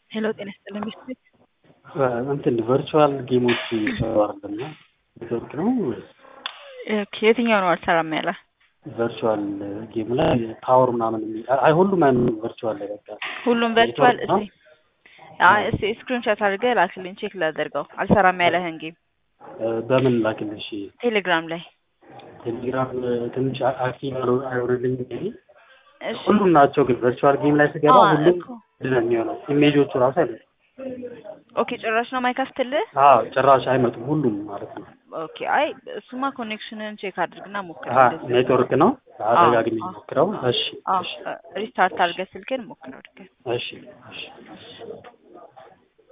ሄሎ ጤና ይስጥልኝ ቤት እንትን ቨርቹዋል ጌሞች ይሰሩ አይደለና ኔትወርክ ነው ወይስ የትኛው ነው አልሰራም ያለ? ቨርቹዋል ጌም ላይ ፓወር ምናምን የሚል አይ ሁሉም አይነት ቨርቹዋል ላይ በቃ ሁሉም ቨርቹዋል ኔትወርክ ነው? እስቲ አይ እስቲ ስክሪንሾት አድርገህ ላክልኝ ቼክ ላደርገው። አልሰራም ያለህን ጌም በምን ላክልሽ? ቴሌግራም ላይ ቴሌግራም ትንሽ አክቲቭ አይሆንልኝ እንጂ እሺ ሁሉም ናቸው ግን ቨርቹዋል ጌም ላይ ስገባ አዎ ሁሉም እኮ። ምንድን ነው የሚሆነው ኢሜጆቹ ራሱ አይመጡም። ኦኬ ጭራሽ ነው ማይከፍትልህ? አዎ ጭራሽ አይመጡም ሁሉም ማለት ነው። ኦኬ አይ እሱማ ኮኔክሽንን ቼክ አድርግና ሞክር። አሀ እንደዚህ ኔትወርክ ነው አደጋግሜ አዎ። ሞክረው። እሺ አዎ እሺ ሪስታርት አድርገህ ስልክን ሞክረው ድገም። እሺ እሺ እሺ